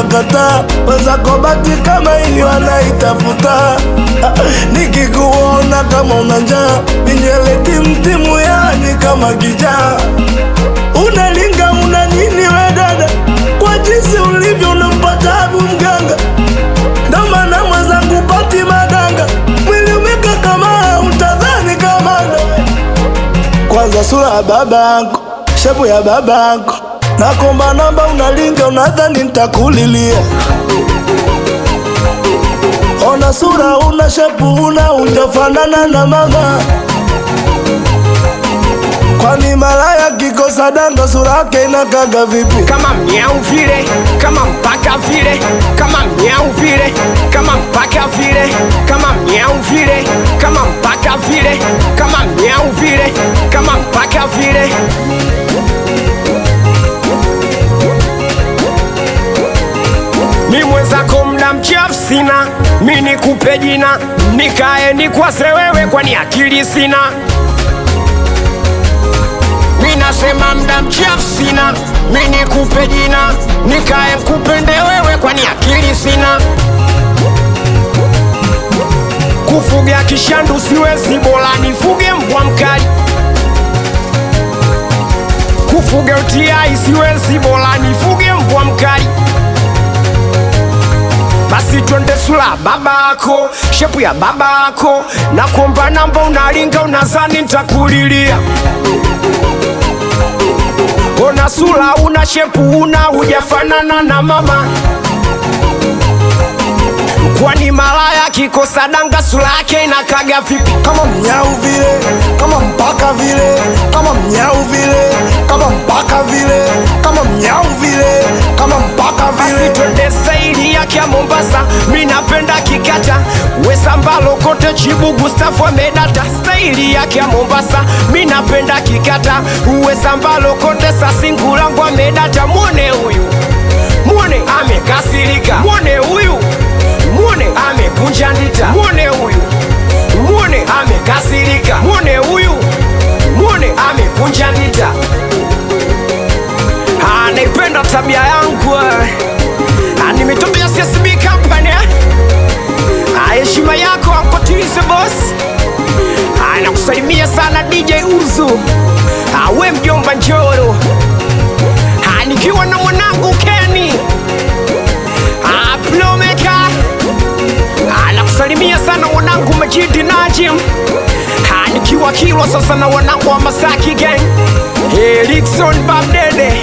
nakataa. Wenzako bati kama hiyo anaitafuta. Nikikuona kama una njaa, minyele timtimu, yani kama kijaa. Unalinga una nini we dada, kwa jinsi ulivyo unampa tabu mganga. Ndo maana mwenzangu pati madanga, mwili umeka kama utadhani kamanda. Kwanza sura ya babako, shepu ya babako, nakomba namba, unalinga unadhani nitakulilia. Ona sura, una shepu, una ujafanana na mama. Kwani malaya kikosa danga, sura yake inakaga vipi? kama mnyau vile, kama mpaka vile, kama mnyau vile, kama mpaka vile, kama mnyau vile, kama mpaka vile, kama mnyau vile, kama mpaka vile. Mi mwenzako mda mchafu sina, mi nikupe jina, nikae nikwase wewe, kwani akili sina. Mi nasema mda mchafu sina, mi nikupe jina, nikae mkupende wewe, kwani akili sina. Kufuga kishandu siwezi, bora nifuge mbwa mkali. Kufuga utiai siwezi, bora nifuge mbwa mkali. Basi twende sula babako, shepu ya babako, na kuomba namba, unalinga unazani nitakulilia. Ona sura una shepu una hujafanana na mama, kwani malaya kikosa danga sura yake inakaga vipi? kama mnyau vile, kama mpaka vile, kama mnyau vile, kama mpaka vile, kama mnyau vile, kama mpaka Basi vile. twende saili yake ya Mombasa, mi napenda kikata wesambalo kote chibu Gustafu amedata staili yake ya Mombasa, mi napenda kikata wesambalo kote sasingulangu amedata. Mwone huyu, mwone amekasirika, mwone huyu, mwone amekunja ndita, mwone huyu, mwone amekasirika, mwone huyu, mwone amekunja ndita. Ah, naipenda tabia yangu eh. Ah, nimetokea CSB company eh. Ah, heshima yako ankotilize boss Ah, nakusalimia sana DJ Uzu Ah, we mjomba Njoro Ah, nikiwa na mwanangu Kenny Ah, Plomeka Ah, nakusalimia sana mwanangu Majidi Najim Ah, nikiwa Kilwa sasa na wanangu wa Masaki gang Erikson Babdede